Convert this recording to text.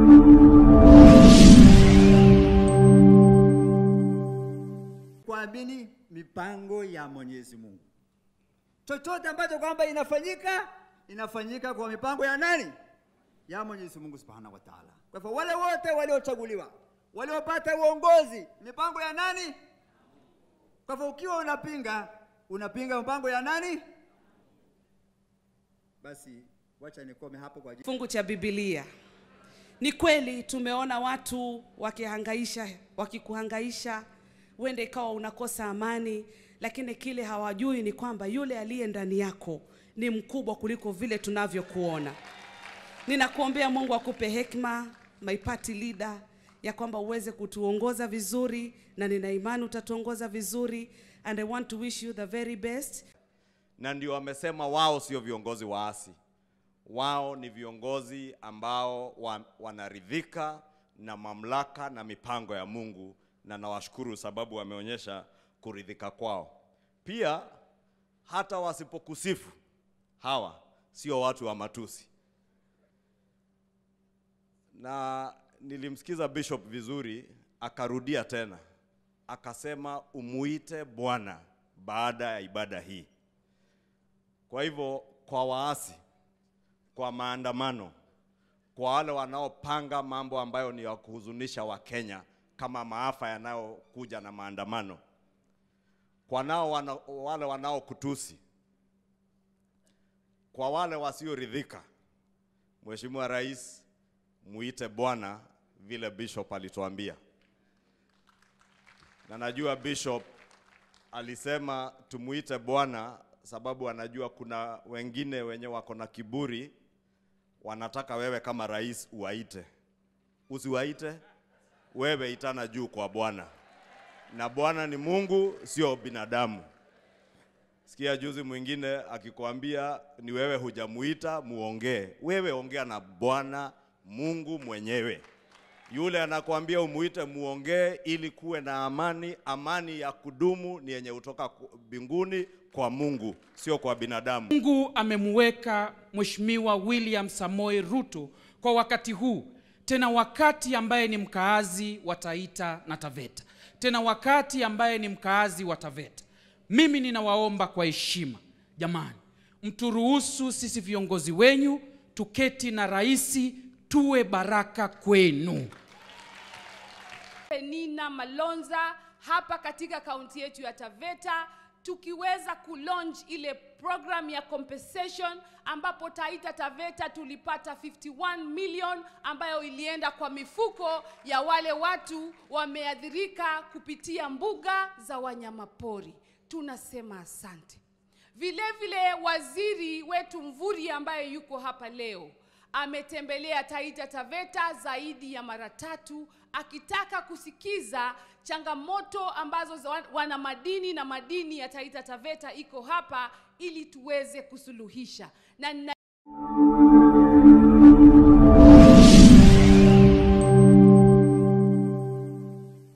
kuamini mipango ya Mwenyezi Mungu. Chochote ambacho kwamba inafanyika inafanyika kwa mipango ya nani? Ya Mwenyezi Mungu Subhanahu wa Ta'ala. Kwa hivyo wale wote waliochaguliwa, waliopata uongozi, mipango ya nani? Kwa hivyo ukiwa unapinga, unapinga mipango ya nani? Basi wacha nikome hapo kwa ajili Kifungu cha Biblia. Ni kweli tumeona watu wakihangaisha, wakikuhangaisha, uende ikawa unakosa amani, lakini kile hawajui ni kwamba yule aliye ndani yako ni mkubwa kuliko vile tunavyokuona. Ninakuombea Mungu akupe hekima, my party leader, ya kwamba uweze kutuongoza vizuri, na nina imani utatuongoza vizuri, and I want to wish you the very best. na ndio wamesema wao sio viongozi waasi, wao ni viongozi ambao wa, wanaridhika na mamlaka na mipango ya Mungu, na nawashukuru sababu wameonyesha kuridhika kwao. Pia hata wasipokusifu hawa sio watu wa matusi, na nilimsikiza Bishop vizuri, akarudia tena akasema umuite Bwana baada ya ibada hii. Kwa hivyo kwa waasi, kwa maandamano, kwa wale wanaopanga mambo ambayo ni ya kuhuzunisha Wakenya kama maafa yanayokuja na maandamano, kwa nao wana, wale wanaokutusi, kwa wale wasioridhika, Mheshimiwa Rais, muite Bwana vile Bishop alituambia, na najua Bishop alisema tumuite Bwana sababu anajua kuna wengine wenye wako na kiburi, wanataka wewe kama rais uwaite. Usiwaite, wewe itana juu kwa Bwana, na Bwana ni Mungu, sio binadamu. Sikia juzi mwingine akikwambia ni wewe hujamuita, muongee. Wewe ongea na Bwana Mungu mwenyewe. Yule anakuambia umuite muongee, ili kuwe na amani. Amani ya kudumu ni yenye kutoka ku- mbinguni kwa Mungu, sio kwa binadamu. Mungu amemweka Mheshimiwa William Samoei Ruto kwa wakati huu, tena wakati ambaye ni mkaazi wa Taita na Taveta, tena wakati ambaye ni mkaazi wa Taveta. Mimi ninawaomba kwa heshima, jamani, mturuhusu sisi viongozi wenyu tuketi na rais, tuwe baraka kwenu. Penina Malonza hapa katika kaunti yetu ya Taveta tukiweza kulaunch ile program ya compensation ambapo Taita Taveta tulipata 51 million ambayo ilienda kwa mifuko ya wale watu wameathirika kupitia mbuga za wanyamapori. Tunasema asante. Vile vile waziri wetu Mvuri ambaye yuko hapa leo ametembelea Taita Taveta zaidi ya mara tatu akitaka kusikiza changamoto ambazo za wana madini na madini ya Taita Taveta iko hapa ili tuweze kusuluhisha na nina